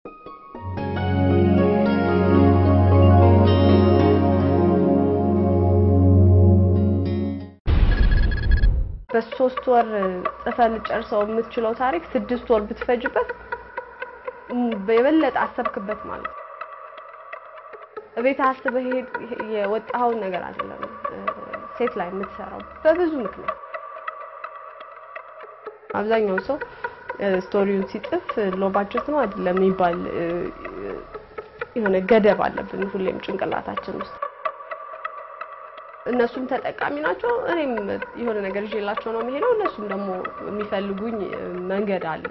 በሶስት ወር ጽፈህ ልጨርሰው የምትችለው ታሪክ ስድስት ወር ብትፈጅበት የበለጠ አሰብክበት ማለት ነው። እቤት አስበህ የወጣኸውን ነገር አይደለም ሴት ላይ የምትሰራው በብዙ ምክንያት። አብዛኛው ሰው ስቶሪውን ሲጽፍ ሎ ባጀት ነው አይደለም የሚባል የሆነ ገደብ አለብን ሁሌም ጭንቅላታችን ውስጥ። እነሱም ተጠቃሚ ናቸው፣ እኔም የሆነ ነገር ይዤላቸው ነው የሚሄደው። እነሱም ደግሞ የሚፈልጉኝ መንገድ አለ።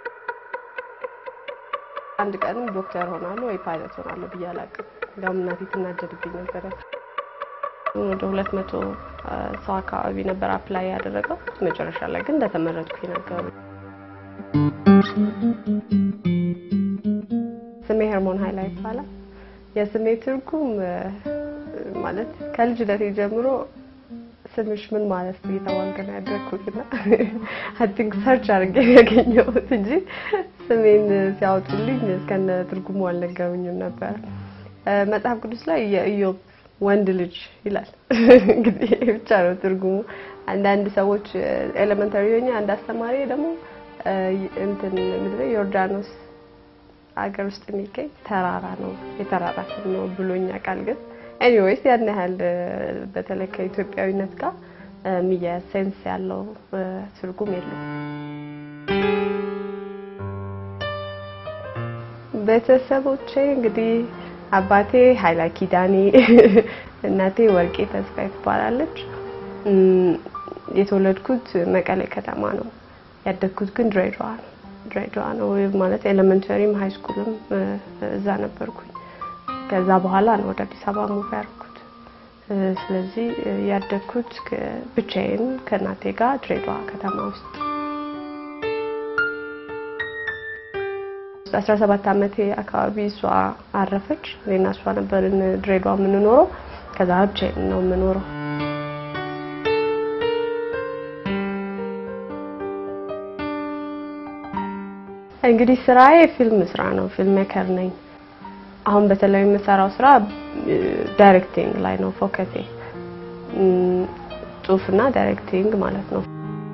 አንድ ቀንም ዶክተር ሆናለሁ ወይ ፓይለት ሆናለሁ ብዬ አላውቅም። እንዲያውም እናቴ ትናደድብኝ ነበረ። ወደ ሁለት መቶ ሰው አካባቢ ነበር አፕላይ ያደረገው። መጨረሻ ላይ ግን እንደተመረጥኩኝ ነገሩ። ስሜ ሄርሞን ሀይላ ይባላል። የስሜ ትርጉም ማለት ከልጅነቴ ጀምሮ ስምሽ ምን ማለት ነው እየተባልኩ ነው ያደግኩትና አይ ቲንክ ሰርች አድርጌ ያገኘሁት እንጂ ስሜን ሲያወጡልኝ እስከነ ትርጉሙ አልነገሩኝም ነበር። መጽሐፍ ቅዱስ ላይ የኢዮብ ወንድ ልጅ ይላል። እንግዲህ ብቻ ነው ትርጉሙ። አንዳንድ ሰዎች ኤሌመንታሪ ሆኜ አንድ አስተማሪ ደግሞ እንትን ምንድን ነው ዮርዳኖስ አገር ውስጥ የሚገኝ ተራራ ነው የተራራ ስም ነው ብሎኛ ቃል ግን ኤኒዌይስ ያን ያህል በተለይ ከኢትዮጵያዊነት ጋር የሚያያዝ ሴንስ ያለው ትርጉም የለም። ቤተሰቦቼ እንግዲህ አባቴ ኃይላ ኪዳኔ፣ እናቴ ወርቄ ተስፋዬ ትባላለች። የተወለድኩት መቀሌ ከተማ ነው። ያደግኩት ግን ድሬዳዋ ነው። ድሬዳዋ ነው ማለት ኤሌመንተሪም ሃይ ስኩልም እዛ ነበርኩኝ። ከዛ በኋላ ነው ወደ አዲስ አበባ ሙቭ ያደረኩት። ስለዚህ ያደግኩት ብቻዬን ከእናቴ ጋር ድሬዳዋ ከተማ ውስጥ 17 ዓመቴ አካባቢ እሷ አረፈች። እኔና እሷ ነበርን ድሬዳዋ የምንኖረው። ከዛ ብቻዬን ነው የምኖረው። እንግዲህ ስራዬ ፊልም ስራ ነው። ፊልም ሜከር ነኝ። አሁን በተለይ የምሰራው ስራ ዳይሬክቲንግ ላይ ነው ፎከሴ፣ ጽሁፍና ዳይሬክቲንግ ማለት ነው።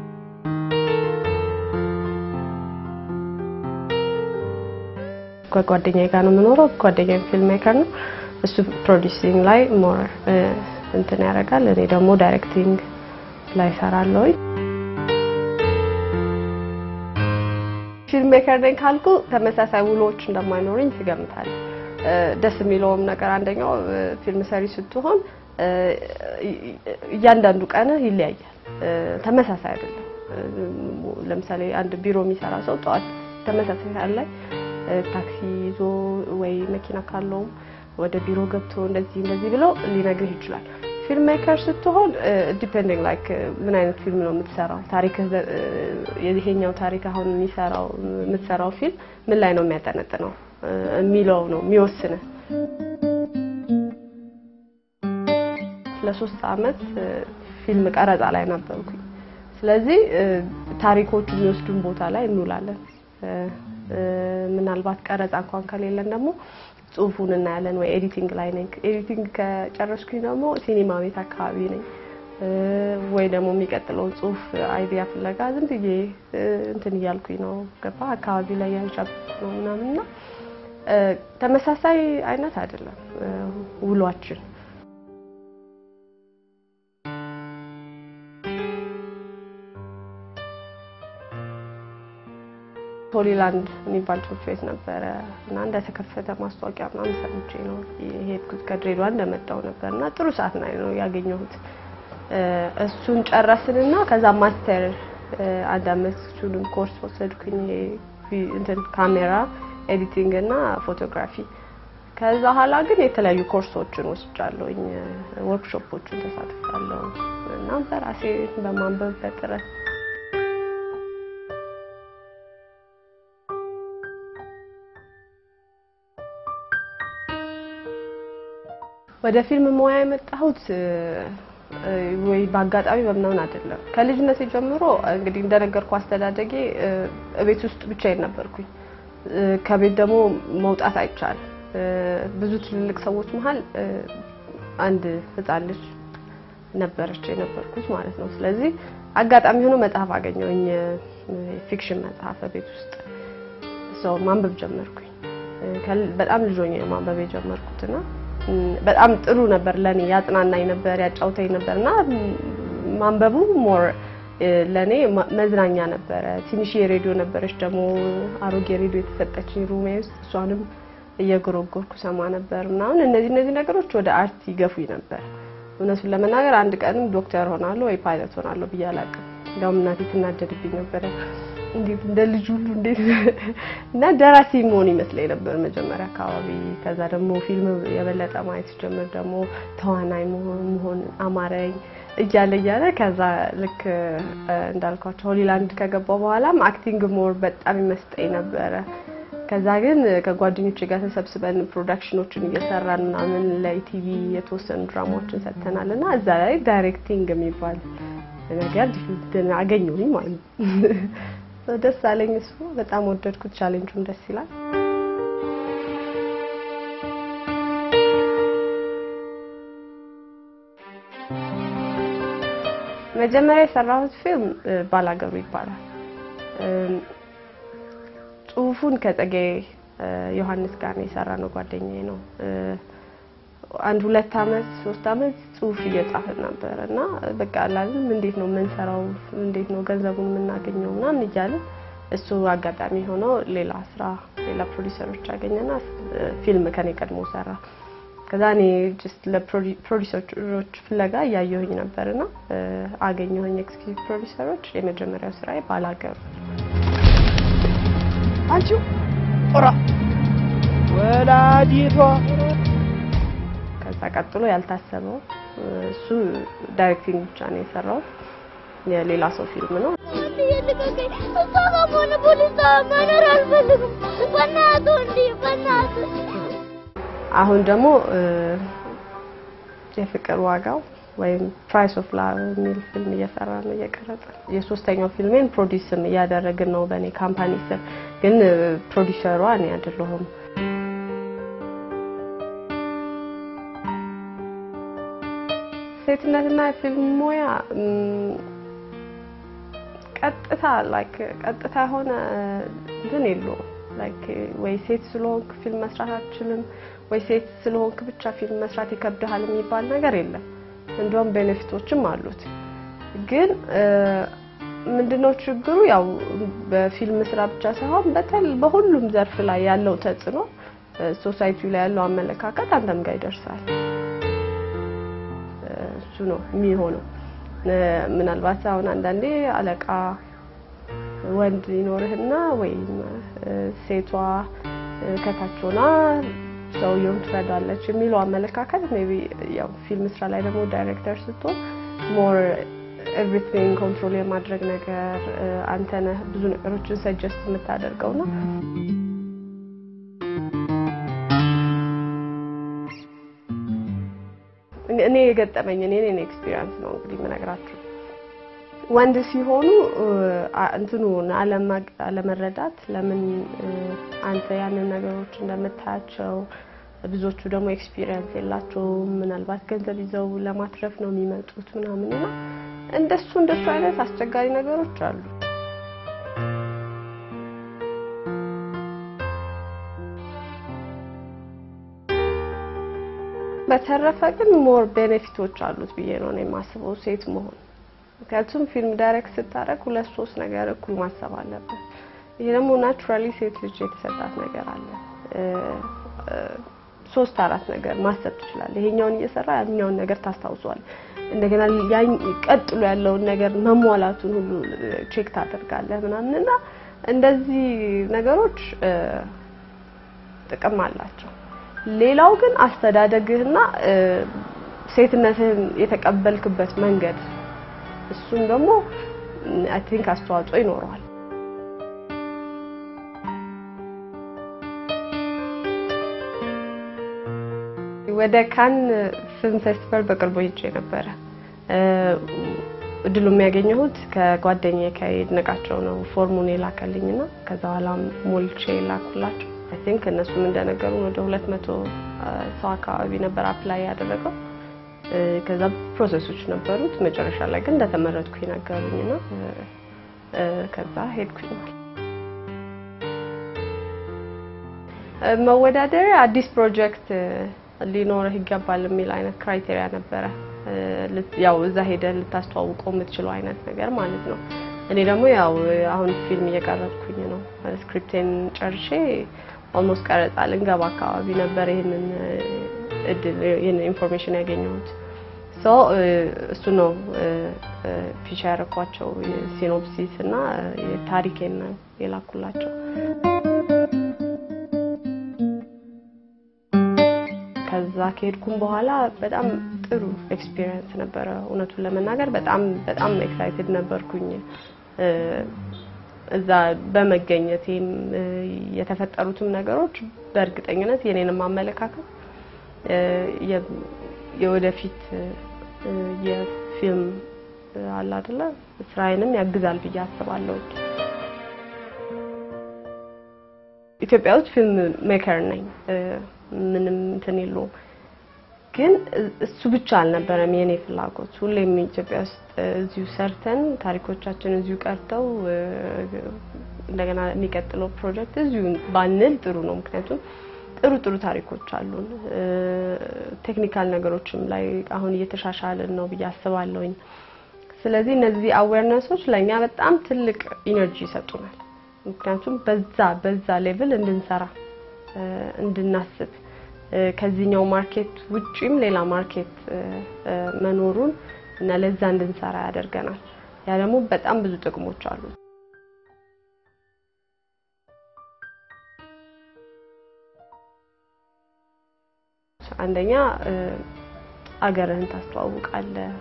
ከጓደኛዬ ጋር ነው የምኖረው። ጓደኛዬ ፊልም ሜከር ነው። እሱ ፕሮዲውሲንግ ላይ ሞር እንትን ያደርጋል። እኔ ደግሞ ዳይሬክቲንግ ላይ እሰራለሁ። ፊልም ሜከር ነኝ ካልኩ ተመሳሳይ ውሎች እንደማይኖረኝ ትገምታለህ። ደስ የሚለውም ነገር አንደኛው ፊልም ሰሪ ስትሆን እያንዳንዱ ቀን ይለያያል፣ ተመሳሳይ አይደለም። ለምሳሌ አንድ ቢሮ የሚሰራ ሰው ጠዋት ተመሳሳይ ሰዓት ላይ ታክሲ ይዞ ወይ መኪና ካለውም ወደ ቢሮ ገብቶ እንደዚህ እንደዚህ ብሎ ሊነግርህ ይችላል። ፊልም ሜከር ስትሆን ዲፔንዲንግ ላይክ ምን አይነት ፊልም ነው የምትሰራው፣ ታሪክ ይሄኛው ታሪክ አሁን የሚሰራው የምትሰራው ፊልም ምን ላይ ነው የሚያጠነጥነው የሚለው ነው የሚወስንህ። ለሶስት አመት ፊልም ቀረጻ ላይ ነበርኩኝ። ስለዚህ ታሪኮቹ የሚወስዱን ቦታ ላይ እንውላለን። ምናልባት ቀረጻ እንኳን ከሌለን ደግሞ ጽሁፉን እናያለን ወይ ኤዲቲንግ ላይ ነኝ። ኤዲቲንግ ከጨረስኩኝ ደግሞ ሲኒማ ቤት አካባቢ ነኝ ወይ ደግሞ የሚቀጥለውን ጽሁፍ አይዲያ ፍለጋ ዝም ብዬ እንትን እያልኩኝ ነው ገባ አካባቢ ላይ ያንሻብኩ ነው ምናምንና ተመሳሳይ አይነት አይደለም ውሏችን። ሆሊላንድ የሚባል ትምህርት ቤት ነበረ እና እንደተከፈተ ማስታወቂያ ምናምን ሰምቼ ነው የሄድኩት። ከድሬዳዋ እንደመጣው ነበር እና ጥሩ ሰዓት ላይ ነው ያገኘሁት። እሱን ጨረስንና ከዛ ማስተር አንድ አመት እሱንም ኮርስ ወሰድኩኝ። እንትን ካሜራ ኤዲቲንግ እና ፎቶግራፊ። ከዛ ኋላ ግን የተለያዩ ኮርሶችን ወስጃለሁኝ፣ ወርክሾፖችን ተሳትፋለሁ እና በራሴ በማንበብ በጥረት ወደ ፊልም ሙያ የመጣሁት ወይ በአጋጣሚ በምናምን አይደለም። ከልጅነቴ ጀምሮ እንግዲህ እንደነገርኩ አስተዳደጌ እቤት ውስጥ ብቻዬን ነበርኩኝ። ከቤት ደግሞ መውጣት አይቻልም። ብዙ ትልልቅ ሰዎች መሀል አንድ ህፃን ልጅ ነበረች የነበርኩት ማለት ነው። ስለዚህ አጋጣሚ ሆኖ መጽሐፍ አገኘሁኝ፣ ፊክሽን መጽሐፍ ቤት ውስጥ ሰው ማንበብ ጀመርኩኝ። በጣም ልጅ ሆኜ ማንበብ የጀመርኩትና በጣም ጥሩ ነበር ለኔ፣ ያጽናናኝ ነበር፣ ያጫውተኝ ነበር እና ማንበቡ ሞር ለኔ መዝናኛ ነበረ። ትንሽ የሬዲዮ ነበረች ደግሞ አሮጌ ሬዲዮ የተሰጠችኝ ሩሜ ውስጥ እሷንም እየጎረጎርኩ ሰማ ነበር ምናምን። እነዚህ እነዚህ ነገሮች ወደ አርት ይገፉኝ ነበር። እውነቱን ለመናገር አንድ ቀንም ዶክተር ሆናለሁ ወይ ፓይለት ሆናለሁ ብዬ አላውቅም። እንዲያውም እናቴ ትናደድብኝ ነበረ። እንዴት እንደ ልጅ ሁሉ እንዴት እና ደራሲ መሆን ይመስለኝ ነበር መጀመሪያ አካባቢ። ከዛ ደግሞ ፊልም የበለጠ ማየት ጀምር ደግሞ ተዋናይ መሆን አማረኝ እያለ እያለ ከዛ ልክ እንዳልኳቸው ሆሊላንድ ከገባው በኋላም አክቲንግ ሞር በጣም ይመስጠኝ ነበረ። ከዛ ግን ከጓደኞቼ ጋር ተሰብስበን ፕሮዳክሽኖችን እየሰራን ምናምን ለኢቲቪ የተወሰኑ ድራማዎችን ሰጥተናል እና እዛ ላይ ዳይሬክቲንግ የሚባል ነገር አገኘሁኝ ማለት ነው። ደስ አለኝ። እሱ በጣም ወደድኩት። ቻሌንጁም ደስ ይላል። መጀመሪያ የሰራሁት ፊልም ባላገሩ ይባላል። ጽሁፉን ከጸጌ ዮሐንስ ጋር ነው የሰራ ነው ጓደኛዬ ነው። አንድ ሁለት አመት ሶስት አመት ጽሁፍ እየጻፍን ነበር እና በቃ አላለም እንዴት ነው የምንሰራው፣ እንዴት ነው ገንዘቡን የምናገኘው ምናምን እያለ እሱ አጋጣሚ ሆኖ ሌላ ስራ ሌላ ፕሮዲሰሮች አገኘና ፊልም ከኔ ቀድሞ ሰራ። ከዛ እኔ ጀስት ለፕሮዲሰሮች ፍለጋ እያየሁኝ ነበርና አገኘሁኝ ኤክስኪዩቲቭ ፕሮዲሰሮች። የመጀመሪያው ስራዬ ባላገሩ አንቺው ኦራ ወላዲቷ ከዛ ቀጥሎ ያልታሰበው እሱ ዳይሬክቲንግ ብቻ ነው የሰራው። የሌላ ሰው ፊልም ነው። አሁን ደግሞ የፍቅር ዋጋው ወይም ፕራይስ ኦፍ ላቭ የሚል ፊልም እየሰራ ነው እየቀረጸ። የሶስተኛው ፊልሜን ፕሮዲስም እያደረግን ነው በእኔ ካምፓኒ ስር፣ ግን ፕሮዲሰሯ እኔ አይደለሁም። ሴትነትና የፊልም ሙያ ቀጥታ ላይክ ቀጥታ የሆነ እንትን የለውም። ላይክ ወይ ሴት ስለሆንክ ፊልም መስራት አትችልም፣ ወይ ሴት ስለሆንክ ብቻ ፊልም መስራት ይከብድሃል የሚባል ነገር የለም። እንዲሁም ቤኔፊቶችም አሉት። ግን ምንድነው ችግሩ? ያው በፊልም ስራ ብቻ ሳይሆን በተል በሁሉም ዘርፍ ላይ ያለው ተጽዕኖ ሶሳይቲው ላይ ያለው አመለካከት አንተም ጋር ይደርሳል። እሱ ነው የሚሆነው። ምናልባት አሁን አንዳንዴ አለቃ ወንድ ይኖርህና ወይም ሴቷ ከታች ሆና ሰውየውን ትረዳለች የሚለው አመለካከት ሜይ ቢ ያው ፊልም ስራ ላይ ደግሞ ዳይሬክተር ስትሆን ሞር ኤቭሪቲንግ ኮንትሮል የማድረግ ነገር አንተ ነህ ብዙ ነገሮችን ሰጀስት የምታደርገው ነው። እኔ የገጠመኝ እኔ እኔ ኤክስፒሪየንስ ነው እንግዲህ የምነግራችሁ። ወንድ ሲሆኑ እንትኑን አለመረዳት ለምን አንተ ያንን ነገሮች እንደምታያቸው ብዙዎቹ ደግሞ ኤክስፒሪየንስ የላቸውም። ምናልባት ገንዘብ ይዘው ለማትረፍ ነው የሚመጡት ምናምን እና እንደሱ እንደሱ አይነት አስቸጋሪ ነገሮች አሉ። በተረፈ ግን ሞር ቤኔፊቶች አሉት ብዬ ነው የማስበው ሴት መሆን። ምክንያቱም ፊልም ዳይሬክት ስታደርግ ሁለት ሶስት ነገር እኩል ማሰብ አለበት። ይሄ ደግሞ ናቹራሊ ሴት ልጅ የተሰጣት ነገር አለ። ሶስት አራት ነገር ማሰብ ትችላለህ። ይሄኛውን እየሰራ ያኛውን ነገር ታስታውሷል። እንደገና ቀጥሎ ያለውን ነገር መሟላቱን ሁሉ ቼክ ታደርጋለህ ምናምን እና እንደዚህ ነገሮች ጥቅም አላቸው። ሌላው ግን አስተዳደግህና ሴትነትህን የተቀበልክበት መንገድ እሱም ደግሞ አይ ቲንክ አስተዋጽኦ ይኖረዋል። ወደ ካን ፊልም ፌስቲቫል በቅርቡ ሄጄ ነበረ። እድሉ የሚያገኘሁት ከጓደኛዬ ከይድነቃቸው ነው። ፎርሙን የላከልኝና ከዛ በኋላ ሞልቼ ላኩላቸው። አይ ቲንክ እነሱም እንደነገሩን ወደ ሁለት መቶ ሰው አካባቢ ነበር አፕላይ ያደረገው። ከዛ ፕሮሰሶች ነበሩት። መጨረሻ ላይ ግን እንደተመረጥኩኝ ነገሩኝና ከዛ ሄድኩኝ። መወዳደሪያ አዲስ ፕሮጀክት ሊኖርህ ይገባል የሚል አይነት ክራይቴሪያ ነበረ። ያው እዛ ሄደህ ልታስተዋውቀው የምትችለው አይነት ነገር ማለት ነው። እኔ ደግሞ ያው አሁን ፊልም እየቀረጽኩኝ ነው። ስክሪፕቴን ጨርሼ ኦልሞስት ቀረጻ ልንገባ አካባቢ ነበር ይህንን እድል ይህንን ኢንፎርሜሽን ያገኘሁት። ሶ እሱ ነው ፊቻ ያረኳቸው ሲኖፕሲስ እና ታሪኬን የላኩላቸው። ከዛ ከሄድኩም በኋላ በጣም ጥሩ ኤክስፒሪየንስ ነበረ። እውነቱን ለመናገር በጣም በጣም ኤክሳይትድ ነበርኩኝ እዛ በመገኘቴም የተፈጠሩትም ነገሮች በእርግጠኝነት የኔንም አመለካከት የወደፊት የፊልም አለ አይደለ ስራዬንም ያግዛል ብዬ አስባለሁ። ኢትዮጵያ ውስጥ ፊልም ሜከር ነኝ፣ ምንም እንትን የለውም። ግን እሱ ብቻ አልነበረም የኔ ፍላጎት። ሁሌም ኢትዮጵያ ውስጥ እዚሁ ሰርተን ታሪኮቻችን እዚሁ ቀርተው እንደገና የሚቀጥለው ፕሮጀክት እዚሁ ባንል ጥሩ ነው። ምክንያቱም ጥሩ ጥሩ ታሪኮች አሉን። ቴክኒካል ነገሮችም ላይ አሁን እየተሻሻልን ነው ብዬ አስባለሁኝ። ስለዚህ እነዚህ አዌርነሶች ለእኛ በጣም ትልቅ ኢነርጂ ይሰጡናል። ምክንያቱም በዛ በዛ ሌቭል እንድንሰራ እንድናስብ ከዚህኛው ማርኬት ውጪም ሌላ ማርኬት መኖሩን እና ለዛ እንድንሰራ ያደርገናል። ያ ደግሞ በጣም ብዙ ጥቅሞች አሉት። አንደኛ አገርህን ታስተዋውቃለህ፣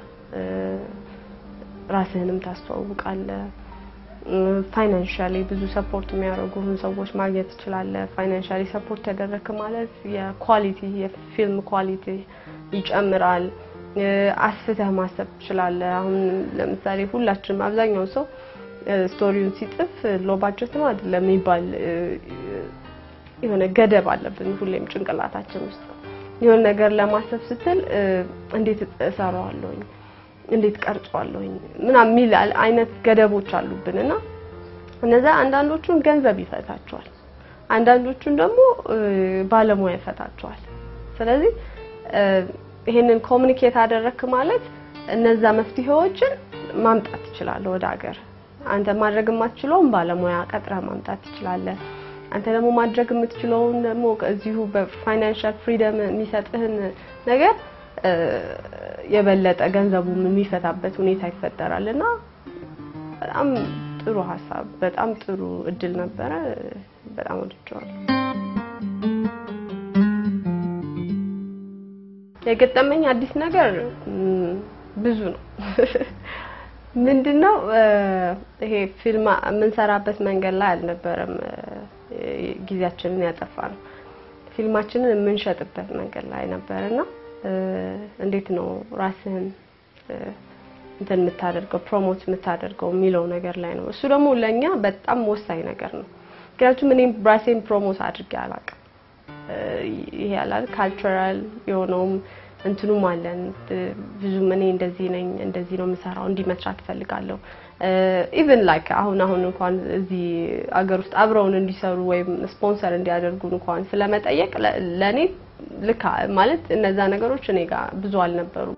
ራስህንም ታስተዋውቃለህ። ፋይናንሻሊ ብዙ ሰፖርት የሚያደርጉህን ሰዎች ማግኘት ትችላለህ። ፋይናንሻሊ ሰፖርት ተደረክ ማለት የኳሊቲ የፊልም ኳሊቲ ይጨምራል። አስፍተህ ማሰብ ትችላለህ። አሁን ለምሳሌ ሁላችንም አብዛኛው ሰው ስቶሪውን ሲጽፍ ሎ ባጀት ነው አይደለም የሚባል የሆነ ገደብ አለብን ሁሌም ጭንቅላታችን ውስጥ የሆነ ነገር ለማሰብ ስትል እንዴት እሰራዋለሁኝ እንዴት ቀርጿለሁኝ ምናምን የሚል አይነት ገደቦች አሉብን እና እነዛ አንዳንዶቹን ገንዘብ ይፈታቸዋል፣ አንዳንዶቹን ደግሞ ባለሙያ ይፈታቸዋል። ስለዚህ ይሄንን ኮሚኒኬት አደረክ ማለት እነዛ መፍትሄዎችን ማምጣት ትችላለህ ወደ ሀገር። አንተ ማድረግ የማትችለውን ባለሙያ ቀጥረህ ማምጣት ትችላለህ። አንተ ደግሞ ማድረግ የምትችለውን ደግሞ እዚሁ በፋይናንሻል ፍሪደም የሚሰጥህን ነገር የበለጠ ገንዘቡም የሚፈታበት ሁኔታ ይፈጠራል እና በጣም ጥሩ ሀሳብ፣ በጣም ጥሩ እድል ነበረ። በጣም ወድጀዋለሁ። የገጠመኝ አዲስ ነገር ብዙ ነው። ምንድነው ይሄ ፊልም የምንሰራበት መንገድ ላይ አልነበረም ጊዜያችንን ያጠፋ ነው። ፊልማችንን የምንሸጥበት መንገድ ላይ ነበርና እንዴት ነው ራስህን እንትን የምታደርገው ፕሮሞት የምታደርገው የሚለው ነገር ላይ ነው። እሱ ደግሞ ለኛ በጣም ወሳኝ ነገር ነው። ምክንያቱም እኔም ራሴን ፕሮሞት አድርጌ አላውቅም። ይሄ ያላል ካልቸራል የሆነውም እንትኑም አለን ብዙም እኔ እንደዚህ ነኝ እንደዚህ ነው የምሰራው እንዲህ መስራት እፈልጋለሁ ኢቭን ላይክ አሁን አሁን እንኳን እዚህ አገር ውስጥ አብረውን እንዲሰሩ ወይም ስፖንሰር እንዲያደርጉን እንኳን ስለመጠየቅ ለእኔ ልክ ማለት እነዛ ነገሮች እኔ ጋር ብዙ አልነበሩም።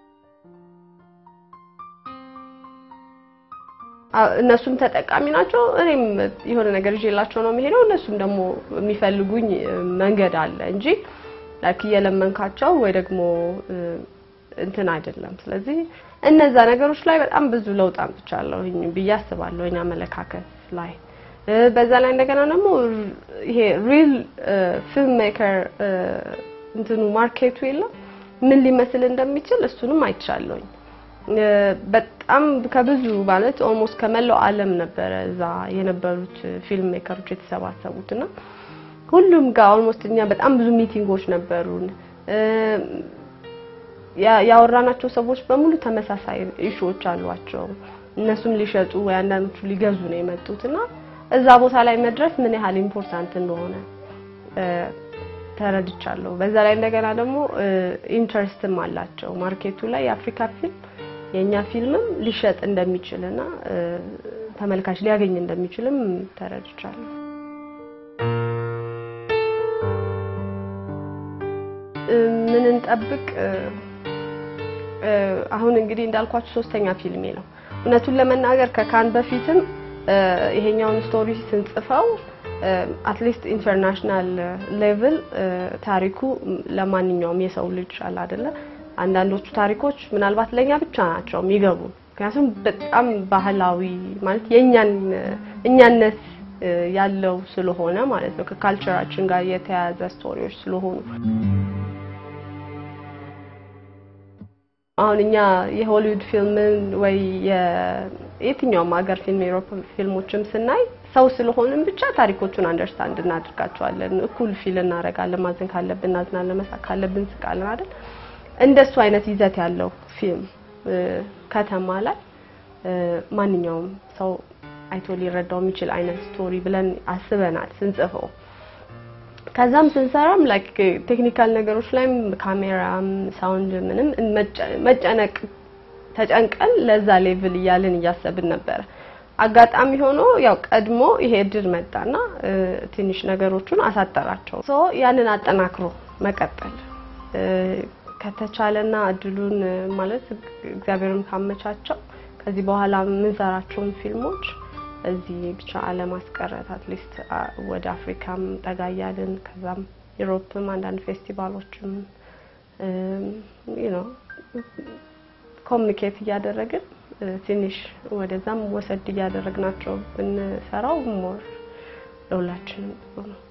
እነሱም ተጠቃሚ ናቸው። እኔም የሆነ ነገር ይዤላቸው ነው የሚሄደው። እነሱም ደግሞ የሚፈልጉኝ መንገድ አለ እንጂ ላይክ እየለመንካቸው ወይ ደግሞ እንትን አይደለም። ስለዚህ እነዛ ነገሮች ላይ በጣም ብዙ ለውጥ አምጥቻለሁኝ ብዬ አስባለሁኝ አመለካከት ላይ። በዛ ላይ እንደገና ደግሞ ይሄ ሪል ፊልም ሜከር እንትኑ ማርኬቱ የለም ምን ሊመስል እንደሚችል እሱንም አይቻለሁኝ። በጣም ከብዙ ማለት ኦልሞስት ከመላው ዓለም ነበረ እዛ የነበሩት ፊልም ሜከሮች የተሰባሰቡት እና ሁሉም ጋር ኦልሞስት እኛ በጣም ብዙ ሚቲንጎች ነበሩን። ያ- ያወራናቸው ሰዎች በሙሉ ተመሳሳይ ኢሹዎች አሏቸው። እነሱም ሊሸጡ ወይ አንዳንዶቹ ሊገዙ ነው የመጡት እና እዛ ቦታ ላይ መድረስ ምን ያህል ኢምፖርታንት እንደሆነ እ፣ ተረድቻለሁ። በዛ ላይ እንደገና ደግሞ ኢንተረስትም አላቸው ማርኬቱ ላይ የአፍሪካ ፊልም የእኛ ፊልምም ሊሸጥ እንደሚችል እና እ፣ ተመልካች ሊያገኝ እንደሚችልም ተረድቻለሁ። እ፣ ምን እንጠብቅ? እ፣ እ፣ አሁን እንግዲህ እንዳልኳችሁ ሶስተኛ ፊልሜ ነው። እውነቱን ለመናገር ከካን በፊትም እ፣ ይሄኛውን ስቶሪ ስንጽፈው አትሊስት ኢንተርናሽናል ሌቭል ታሪኩ ለማንኛውም የሰው ልጅ አለ አይደለ አንዳንዶቹ ታሪኮች ምናልባት ለኛ ብቻ ናቸው የሚገቡ ምክንያቱም በጣም ባህላዊ ማለት የእኛን እኛነት እ፣ ያለው ስለሆነ ማለት ነው ከካልቸራችን ጋር የተያያዘ ስቶሪዎች ስለሆኑ አሁን እኛ የሆሊውድ ፊልምን ወይ የየትኛውም ሀገር ፊልም የአውሮፓ ፊልሞችም ስናይ ሰው ስለሆንን ብቻ ታሪኮቹን አንደርስታንድ እናድርጋቸዋለን። እኩል ፊል እናደርጋለን። ማዘን ካለብን እናዝናለን፣ መሳቅ ካለብን ስቃለን አይደል? እንደሱ አይነት ይዘት ያለው ፊልም እ፣ ከተማ ላይ እ፣ ማንኛውም ሰው አይቶ ሊረዳው የሚችል አይነት ስቶሪ ብለን አስበናል ስንጽፈው። ከዛም ስንሰራም ላይክ ቴክኒካል ነገሮች ላይም ካሜራም ሳውንድ ምንም መጨ- መጨነቅ ተጨንቀን ለዛ ሌቭል እያልን እያሰብን ነበረ። አጋጣሚ ሆኖ ያው ቀድሞ ይሄ እድል መጣና እ፣ ትንሽ ነገሮቹን አሳጠራቸው። ሶ ያንን አጠናክሮ መቀጠል እ፣ ከተቻለና እድሉን እ፣ ማለት እግዚአብሔርም ካመቻቸው ከዚህ በኋላ የምንሰራቸውን ፊልሞች እዚህ ብቻ አለማስቀረት አትሊስት ወደ አፍሪካም ጠጋ እያልን ከዛም ዩሮፕም አንዳንድ ፌስቲቫሎችም ነው ኮሚኒኬት እያደረግን እ፣ ትንሽ ወደዛም ወሰድ እያደረግናቸው ብንሰራው ሞር ለሁላችንም ጥሩ ነው።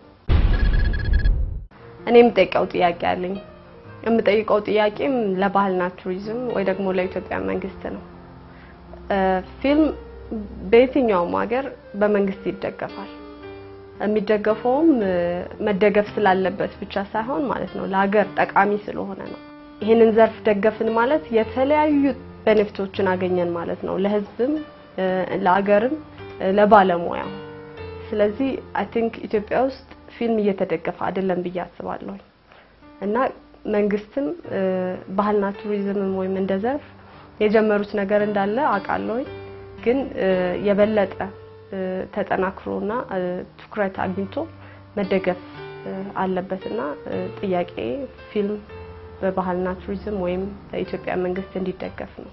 እኔ የምጠይቀው ጥያቄ አለኝ። የምጠይቀው ጥያቄም ለባህልና ቱሪዝም ወይ ደግሞ ለኢትዮጵያ መንግስት ነው። እ፣ ፊልም በየትኛውም ሀገር በመንግስት ይደገፋል። የሚደገፈውም እ፣ መደገፍ ስላለበት ብቻ ሳይሆን ማለት ነው ለሀገር ጠቃሚ ስለሆነ ነው። ይህንን ዘርፍ ደገፍን ማለት የተለያዩ ቤኔፊቶችን አገኘን ማለት ነው፣ ለህዝብም እ፣ ለሀገርም እ፣ ለባለሙያው። ስለዚህ አይ ቲንክ ኢትዮጵያ ውስጥ ፊልም እየተደገፈ አይደለም ብዬ አስባለሁ እና መንግስትም እ፣ ባህልና ቱሪዝምም ወይም እንደ ዘርፍ የጀመሩት ነገር እንዳለ አውቃለሁኝ ግን እ፣ የበለጠ እ፣ ተጠናክሮና እ፣ ትኩረት አግኝቶ መደገፍ እ፣ አለበትና እ፣ ጥያቄ ፊልም በባህልና ቱሪዝም ወይም በኢትዮጵያ መንግስት እንዲደገፍ ነው።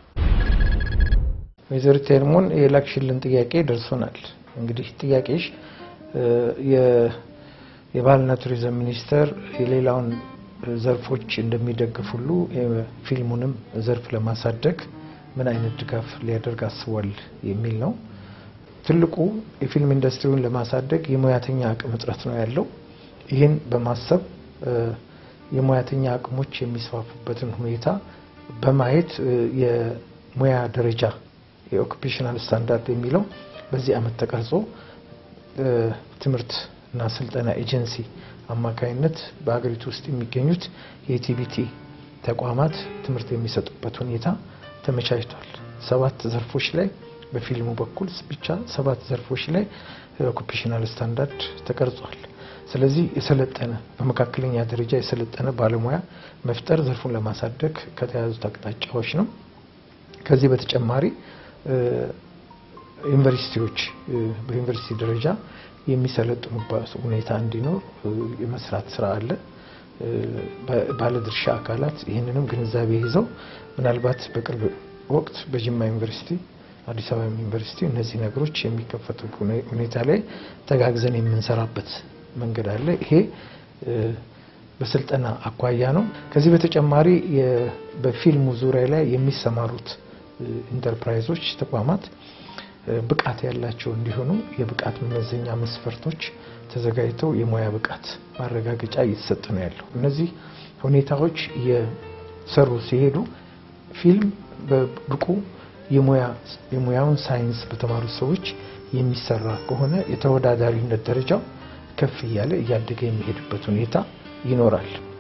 ወይዘሪት ሄርሞን የላክሽልን ጥያቄ ደርሶናል። እንግዲህ ጥያቄሽ እ፣ የ- የባህልና ቱሪዝም ሚኒስቴር የሌላውን ዘርፎች እንደሚደግፍ ሁሉ የፊልሙንም ዘርፍ ለማሳደግ ምን አይነት ድጋፍ ሊያደርግ አስቧል የሚል ነው። ትልቁ የፊልም ኢንዱስትሪውን ለማሳደግ የሙያተኛ አቅም እጥረት ነው ያለው። ይህን በማሰብ እ፣ የሙያተኛ አቅሞች የሚስፋፉበትን ሁኔታ በማየት እ፣ የሙያ ደረጃ የኦኩፔሽናል ስታንዳርድ የሚለው በዚህ ዓመት ተቀርጾ እ፣ ትምህርት እና ስልጠና ኤጀንሲ አማካይነት በሀገሪቱ ውስጥ የሚገኙት የቲቢቲ ተቋማት ትምህርት የሚሰጡበት ሁኔታ ተመቻችቷል። ሰባት ዘርፎች ላይ በፊልሙ በኩል ብቻ ሰባት ዘርፎች ላይ ኦኩፔሽናል ስታንዳርድ ተቀርጿል። ስለዚህ የሰለጠነ በመካከለኛ ደረጃ የሰለጠነ ባለሙያ መፍጠር ዘርፉን ለማሳደግ ከተያዙት አቅጣጫዎች ነው። ከዚህ በተጨማሪ እ፣ ዩኒቨርሲቲዎች እ፣ በዩኒቨርሲቲ ደረጃ የሚሰለጥኑበት ሁኔታ እንዲኖር እ፣ የመስራት ስራ አለ። እ፣ በ- ባለድርሻ አካላት ይህንንም ግንዛቤ ይዘው ምናልባት በቅርብ ወቅት በጅማ ዩኒቨርሲቲ፣ አዲስ አበባ ዩኒቨርሲቲ እነዚህ ነገሮች የሚከፈቱ ሁኔ- ሁኔታ ላይ ተጋግዘን የምንሰራበት መንገድ አለ። ይሄ እ፣ በስልጠና አኳያ ነው። ከዚህ በተጨማሪ የ- በፊልሙ ዙሪያ ላይ የሚሰማሩት እ፣ ኢንተርፕራይዞች፣ ተቋማት እ፣ ብቃት ያላቸው እንዲሆኑ የብቃት መመዘኛ መስፈርቶች ተዘጋጅተው የሙያ ብቃት ማረጋገጫ እየተሰጠ ነው ያለው። እነዚህ ሁኔታዎች እየሰሩ ሲሄዱ ፊልም በብቁ የሙያ የሙያውን ሳይንስ በተማሩ ሰዎች የሚሰራ ከሆነ የተወዳዳሪነት ደረጃው ከፍ እያለ እያደገ የሚሄድበት ሁኔታ ይኖራል።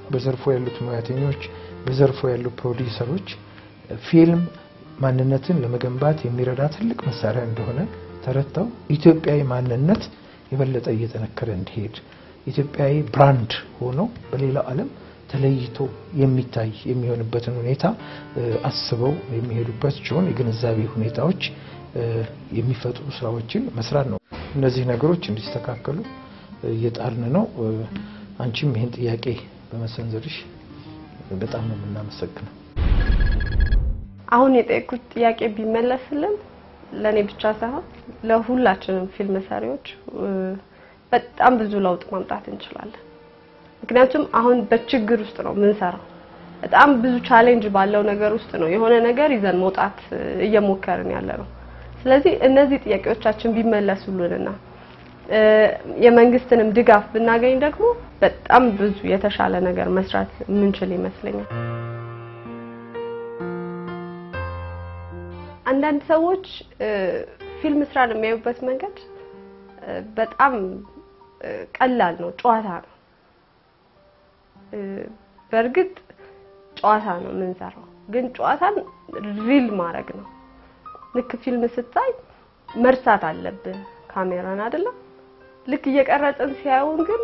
በዘርፉ ያሉት ሙያተኞች፣ በዘርፉ ያሉ ፕሮዲውሰሮች ፊልም ማንነትን ለመገንባት የሚረዳ ትልቅ መሳሪያ እንደሆነ ተረድተው ኢትዮጵያዊ ማንነት የበለጠ እየጠነከረ እንዲሄድ ኢትዮጵያዊ ብራንድ ሆኖ በሌላው ዓለም ተለይቶ የሚታይ የሚሆንበትን ሁኔታ አስበው የሚሄዱበት ሲሆን የግንዛቤ ሁኔታዎች የሚፈጥሩ ስራዎችን መስራት ነው። እነዚህ ነገሮች እንዲስተካከሉ እየጣርን ነው። አንቺም ይህን ጥያቄ በመሰንዘርሽ በጣም ነው የምናመሰግነው። አሁን የጠየቁት ጥያቄ ቢመለስልን ለእኔ ብቻ ሳይሆን ለሁላችንም ፊልም ሰሪዎች በጣም ብዙ ለውጥ ማምጣት እንችላለን። ምክንያቱም አሁን በችግር ውስጥ ነው የምንሰራው። በጣም ብዙ ቻሌንጅ ባለው ነገር ውስጥ ነው የሆነ ነገር ይዘን መውጣት እየሞከርን ያለ ነው። ስለዚህ እነዚህ ጥያቄዎቻችን ቢመለሱልንና የመንግስትንም ድጋፍ ብናገኝ ደግሞ በጣም ብዙ የተሻለ ነገር መስራት የምንችል ይመስለኛል። አንዳንድ ሰዎች ፊልም ስራን የሚያዩበት መንገድ በጣም ቀላል ነው፣ ጨዋታ ነው። በእርግጥ ጨዋታ ነው የምንሰራው፣ ግን ጨዋታን ሪል ማድረግ ነው። ልክ ፊልም ስታይ መርሳት አለብህ ካሜራን አይደለም። ልክ እየቀረጽን ሲያዩን ግን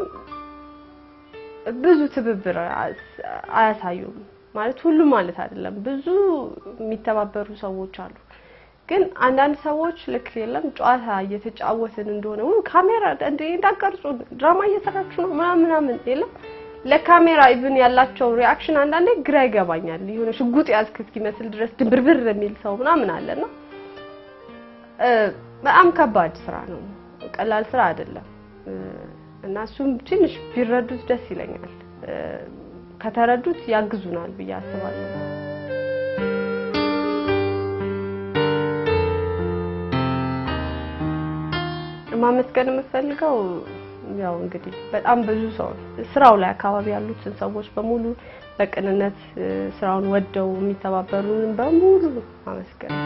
ብዙ ትብብር አያሳዩም። ማለት ሁሉ ማለት አይደለም፣ ብዙ የሚተባበሩ ሰዎች አሉ። ግን አንዳንድ ሰዎች ልክ የለም ጨዋታ እየተጫወትን እንደሆነ ወይ ካሜራ እንደ እንዳቀርጹ ድራማ እየሰራችሁ ነው ምናምን ምናምን የለም ለካሜራ ኢቭን ያላቸው ሪአክሽን አንዳንዴ ግራ ይገባኛል። የሆነ ሽጉጥ ያዝክ እስኪመስል ድረስ ድንብርብር የሚል ሰው ምናምን አለና በጣም ከባድ ስራ ነው፣ ቀላል ስራ አይደለም። እና እሱም ትንሽ ቢረዱት ደስ ይለኛል። ከተረዱት ያግዙናል ብዬ አስባለሁ። ማመስገን የምፈልገው ያው እንግዲህ በጣም ብዙ ሰው ስራው ላይ አካባቢ ያሉትን ሰዎች በሙሉ በቅንነት ስራውን ወደው የሚተባበሩን በሙሉ ማመስገን